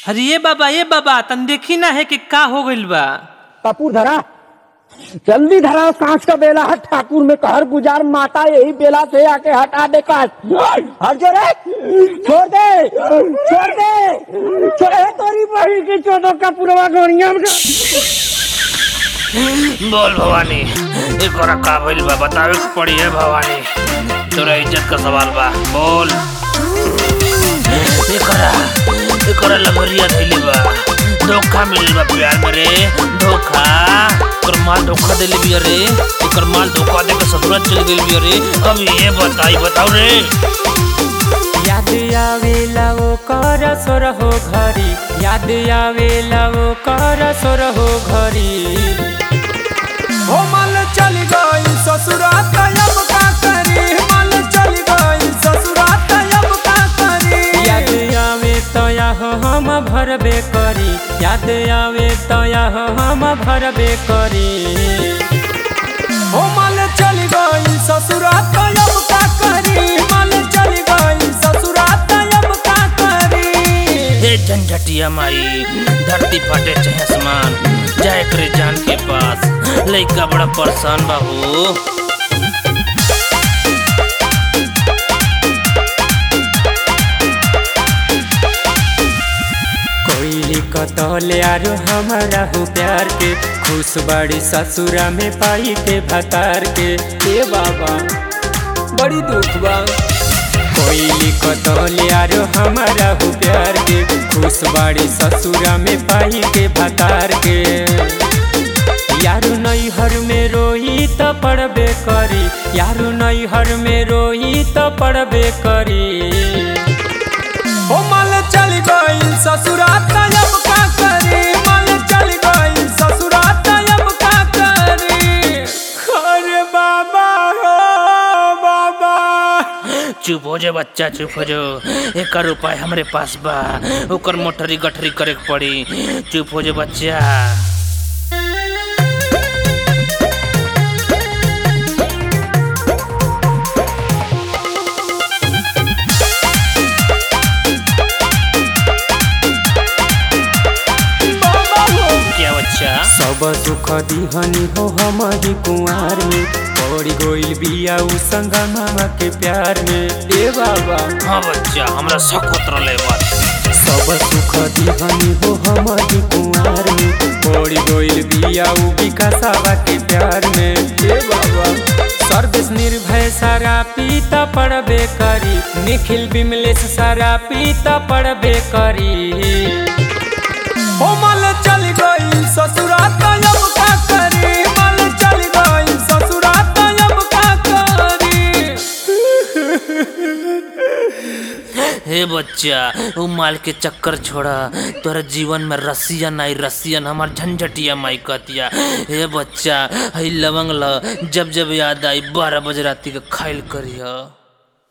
अरे ये बाबा ये बाबा तन देखी ना है कि का हो गइल बा कपूर धरा जल्दी धरा कांच का बेला हट ठाकुर में कहर गुजार माता यही बेला से आके हटा दे कांच हट जो रे छोड़ दे छोड़ दे छोड़े तोरी बही की चोदो का पुरवा गोनिया में बोल भवानी एक और का भइल बा बतावे के पड़ी है भवानी तोरा इज्जत का सवाल बा बोल एकरा एकरा लगरिया धइले बा धोखा मिलल बा प्यार में रे धोखा एकर माल धोखा देले बिया रे एकर माल धोखा दे के ससुराल चल गेल बिया रे अब ये बताई बताओ रे याद आवेला वो कर सोर हो घरी याद आवेला वो कर सोर हो घरी हो मल चल गई ससुरात अब का करी मल चल गई ससुरात अब का करी याद आवे तया हो हम भरबे करी याद आवे तया हो हम भरबे करी हो मल चल गई ससुरात अब का करी मल चल गई ससुरात अब का करी हे झंझटिया माई धरती फटे चाहे आसमान जाए करे जान के पास लइका बड़ा परेशान बाबू कोई कतले आरो हमारा हो प्यार के खुश बड़ी ससुरा में पाई के भतार के ए बाबा बड़ी दुख बा कोई कतले आरो हमारा हो प्यार के खुश बड़ी ससुरा में पाई के भतार के यारू नैहर में रोई त पड़बे करी यारू नैहर में रोई त पड़बे करी हो मल चल गई ससुरात अब का करी मल चल गई ससुरात अब का करी अरे बाबा हो बाबा चुप हो जा बच्चा चुप हो जा एकर उपाय हमरे पास बा ओकर मोटरी गठरी करे के पड़ी चुप हो जा बच्चा बाबा हो क्या बच्चा सब सुख दिहनी हो हमारी कुंवार में पड़ी गोइल बिया उ संगा मामा के प्यार में ए बाबा हाँ बच्चा हमरा सखत रले बात सब सुख दिहनी हो हमारी कुंवार में पड़ी गोइल बिया उ विकासावा के प्यार में ए बाबा सर्विस निर्भय सारा पीता पड़बे करी निखिल बिमलेश सारा पीता पड़बे करी हो मल चल गई ससुरात अब का करी मल चल गई ससुरात अब का करी हे बच्चा उ माल के चक्कर छोड़ा तोरा जीवन में रसियन आई रसियन हमार झंझटिया माई कहतिया हे बच्चा हई लवंग ल जब जब याद आई बारह बजे राती के खाइल करिया